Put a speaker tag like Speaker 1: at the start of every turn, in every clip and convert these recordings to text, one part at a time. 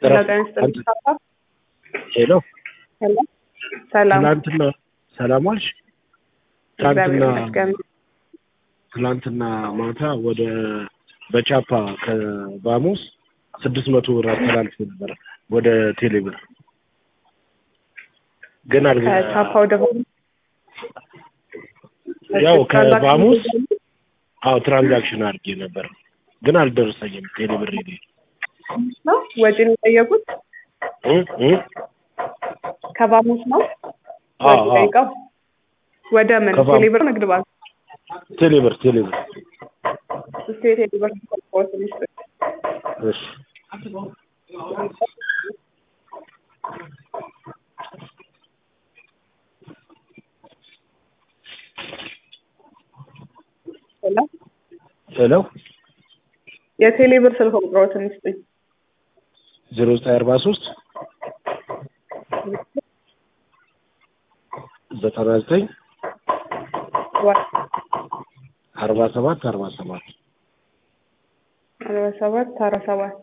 Speaker 1: ጤና ይስጥልኝ ፓፓ።
Speaker 2: ሄሎ
Speaker 1: ሄሎ ሰላም
Speaker 2: ትናንትና ሰላም ዋልሽ?
Speaker 1: እግዚአብሔር
Speaker 2: ትናንትና
Speaker 1: ይመስገን።
Speaker 2: ትናንትና ማታ ወደ በቻፓ ከባሙስ ስድስት መቶ ብር አስተላልፎ ነበር ወደ ቴሌብር ግን አልገ
Speaker 1: ከቻፓ ወደ
Speaker 2: ያው ከባሙስ አዎ ትራንዛክሽን አድርጌ ነበር ግን አልደረሰኝም ቴሌብር ሄደ
Speaker 1: ነው ወጪ ነው የጠየቁት
Speaker 2: እ እ
Speaker 1: ከባሙስ ነው
Speaker 2: አዎ
Speaker 1: ወጪ
Speaker 2: አዎ
Speaker 1: ጠይቀው ወደ ምን
Speaker 2: ከባሙ-
Speaker 1: ቴሌብር ንግድ ባንክ
Speaker 2: ቴሌብር ቴሌብር
Speaker 1: እስቲ የቴሌብር ኮድ ትንሽ
Speaker 2: እሺ
Speaker 1: ሄሎ
Speaker 2: ሄሎ
Speaker 1: የቴሌብር ስልክ ቁጥሮ ትንሽ ጥኝ
Speaker 2: ዜሮ ዘጠኝ አርባ ሶስት ዘጠና ዘጠኝ አርባ ሰባት አርባ ሰባት
Speaker 1: አርባ ሰባት አርባ ሰባት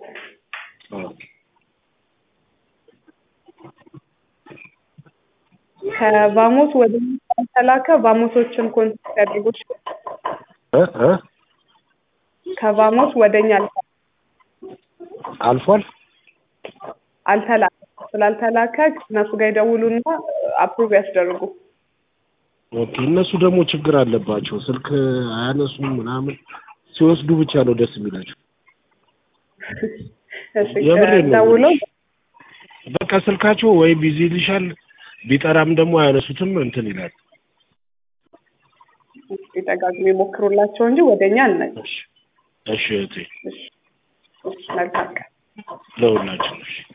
Speaker 1: ከባሞስ ወደ ተላከ ባሞሶችን ኮንታክት ያድርጉት።
Speaker 2: እ እ
Speaker 1: ከባሞስ ወደኛ
Speaker 2: አልፏል
Speaker 1: አልተላከ ስላልተላከ እነሱ ጋር ይደውሉና አፕሩቭ ያስደርጉ።
Speaker 2: ኦኬ እነሱ ደግሞ ችግር አለባቸው ስልክ አያነሱም ምናምን ሲወስዱ ብቻ ነው ደስ የሚላቸው
Speaker 1: እሺ
Speaker 2: የምሬን ነው
Speaker 1: ደውለው
Speaker 2: በቃ ስልካቸው ወይ ቢዚ ይልሻል ቢጠራም ደግሞ አያነሱትም እንትን ይላል
Speaker 1: ደጋግሞ ይሞክሩላቸው እንጂ ወደኛ አልመጭ።
Speaker 2: እሺ እሺ እህቴ
Speaker 1: እሺ እሺ መልካም ቀን።
Speaker 2: ለሁላችን እሺ